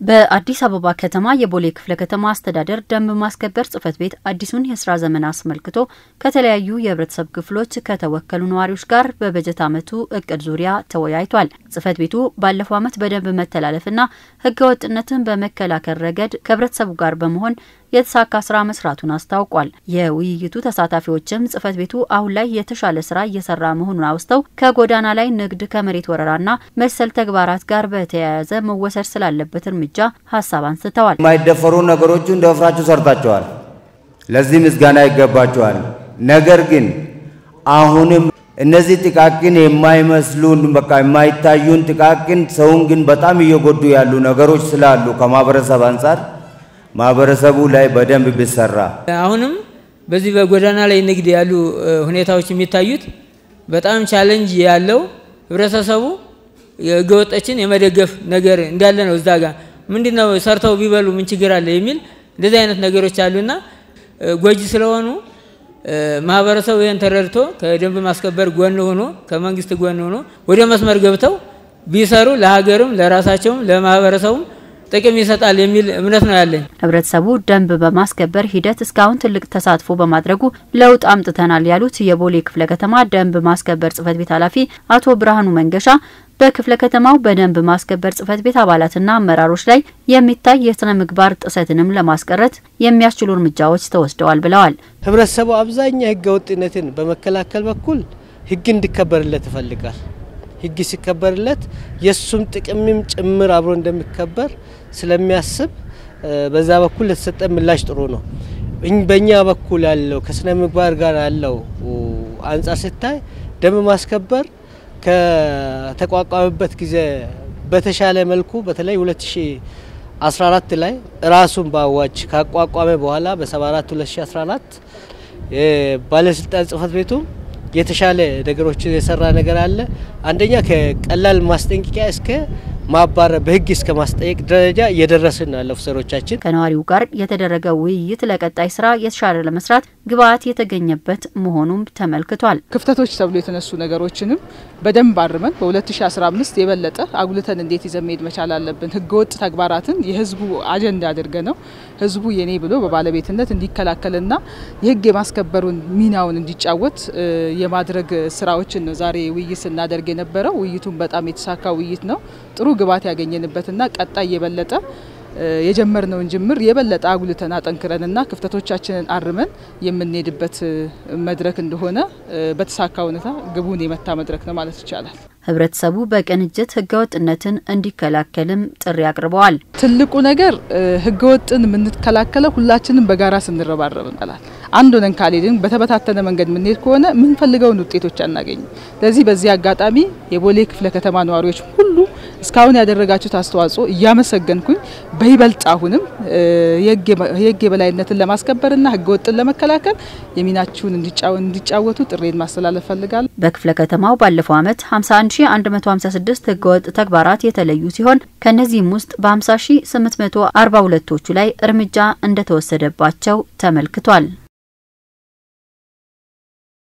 በአዲስ አበባ ከተማ የቦሌ ክፍለ ከተማ አስተዳደር ደንብ ማስከበር ጽሕፈት ቤት አዲሱን የስራ ዘመን አስመልክቶ ከተለያዩ የህብረተሰብ ክፍሎች ከተወከሉ ነዋሪዎች ጋር በበጀት ዓመቱ እቅድ ዙሪያ ተወያይቷል። ጽሕፈት ቤቱ ባለፈው ዓመት በደንብ መተላለፍና ህገወጥነትን በመከላከል ረገድ ከህብረተሰቡ ጋር በመሆን የተሳካ ስራ መስራቱን አስታውቋል። የውይይቱ ተሳታፊዎችም ጽሕፈት ቤቱ አሁን ላይ የተሻለ ስራ እየሰራ መሆኑን አውስተው ከጎዳና ላይ ንግድ፣ ከመሬት ወረራና መሰል ተግባራት ጋር በተያያዘ መወሰድ ስላለበት እርምጃ ሀሳብ አንስተዋል። የማይደፈሩ ነገሮቹን ደፍራችሁ ሰርታችኋል። ለዚህ ምስጋና ይገባችኋል። ነገር ግን አሁንም እነዚህ ጥቃቅን የማይመስሉን በቃ የማይታዩን ጥቃቅን ሰውን ግን በጣም እየጎዱ ያሉ ነገሮች ስላሉ ከማህበረሰብ አንጻር ማህበረሰቡ ላይ በደንብ ቢሰራ አሁንም በዚህ በጎዳና ላይ ንግድ ያሉ ሁኔታዎች የሚታዩት በጣም ቻለንጅ ያለው ህብረተሰቡ ህገወጦችን የመደገፍ ነገር እንዳለ ነው። እዛ ጋር ምንድን ነው ሰርተው ቢበሉ ምን ችግር አለ የሚል እንደዚህ አይነት ነገሮች አሉና ጎጂ ስለሆኑ ማህበረሰቡ ይህን ተረድቶ ከደንብ ማስከበር ጎን ሆኖ ከመንግስት ጎን ሆኖ ወደ መስመር ገብተው ቢሰሩ ለሀገርም ለራሳቸውም ለማህበረሰቡም ጥቅም ይሰጣል የሚል እምነት ነው ያለኝ። ህብረተሰቡ ደንብ በማስከበር ሂደት እስካሁን ትልቅ ተሳትፎ በማድረጉ ለውጥ አምጥተናል ያሉት የቦሌ ክፍለ ከተማ ደንብ ማስከበር ጽሕፈት ቤት ኃላፊ አቶ ብርሃኑ መንገሻ በክፍለ ከተማው በደንብ ማስከበር ጽሕፈት ቤት አባላትና አመራሮች ላይ የሚታይ የስነ ምግባር ጥሰትንም ለማስቀረት የሚያስችሉ እርምጃዎች ተወስደዋል ብለዋል። ህብረተሰቡ አብዛኛው ህገ ወጥነትን በመከላከል በኩል ህግ እንዲከበርለት ይፈልጋል። ህግ ሲከበርለት የእሱም ጥቅምም ጭምር አብሮ እንደሚከበር ስለሚያስብ በዛ በኩል ለተሰጠ ምላሽ ጥሩ ነው። በእኛ በኩል ያለው ከስነ ምግባር ጋር ያለው አንጻር ሲታይ ደንብ ማስከበር ከተቋቋመበት ጊዜ በተሻለ መልኩ በተለይ 2014 ላይ ራሱን በአዋጅ ካቋቋመ በኋላ በ74 2014 ባለስልጣን ጽሕፈት ቤቱ የተሻለ ነገሮችን የሰራ ነገር አለ። አንደኛ ከቀላል ማስጠንቀቂያ እስከ ማባረር በህግ እስከ ማስጠየቅ ደረጃ እየደረስን ነው ያለ ኦፊሰሮቻችን። ከነዋሪው ጋር የተደረገ ውይይት ለቀጣይ ስራ የተሻለ ለመስራት ግብአት የተገኘበት መሆኑም ተመልክቷል። ክፍተቶች ተብሎ የተነሱ ነገሮችንም በደንብ አርመን በ2015 የበለጠ አጉልተን እንዴት ይዘን መሄድ መቻል አለብን። ህገወጥ ተግባራትን የህዝቡ አጀንዳ አድርገ ነው ህዝቡ የኔ ብሎ በባለቤትነት እንዲከላከልና የህግ የማስከበሩን ሚናውን እንዲጫወት የማድረግ ስራዎችን ነው ዛሬ ውይይት ስናደርግ የነበረው። ውይይቱን በጣም የተሳካ ውይይት ነው። ጥሩ ግብዓት ያገኘንበትና ቀጣይ የበለጠ የጀመርነውን ጅምር የበለጠ አጉልተን አጠንክረንና ክፍተቶቻችንን አርመን የምንሄድበት መድረክ እንደሆነ በተሳካ ሁኔታ ግቡን የመታ መድረክ ነው ማለት ይቻላል። ህብረተሰቡ በቅንጅት ህገወጥነትን እንዲከላከልም ጥሪ አቅርበዋል። ትልቁ ነገር ህገወጥን የምንከላከለው ሁላችንም በጋራ ስንረባረብ እንላል። አንድ ሆነን ካልሄድን በተበታተነ መንገድ የምንሄድ ከሆነ የምንፈልገውን ውጤቶች አናገኝም። ስለዚህ በዚህ አጋጣሚ የቦሌ ክፍለ ከተማ ነዋሪዎች ሁሉ እስካሁን ያደረጋችሁት አስተዋጽኦ እያመሰገንኩኝ በይበልጥ አሁንም የህግ የበላይነትን ለማስከበርና ህገወጥን ለመከላከል የሚናችሁን እንዲጫወቱ ጥሬን ማስተላለፍ ፈልጋለሁ። በክፍለ ከተማው ባለፈው ዓመት 51156 ህገወጥ ተግባራት የተለዩ ሲሆን ከነዚህም ውስጥ በ50842ቶቹ ላይ እርምጃ እንደተወሰደባቸው ተመልክቷል።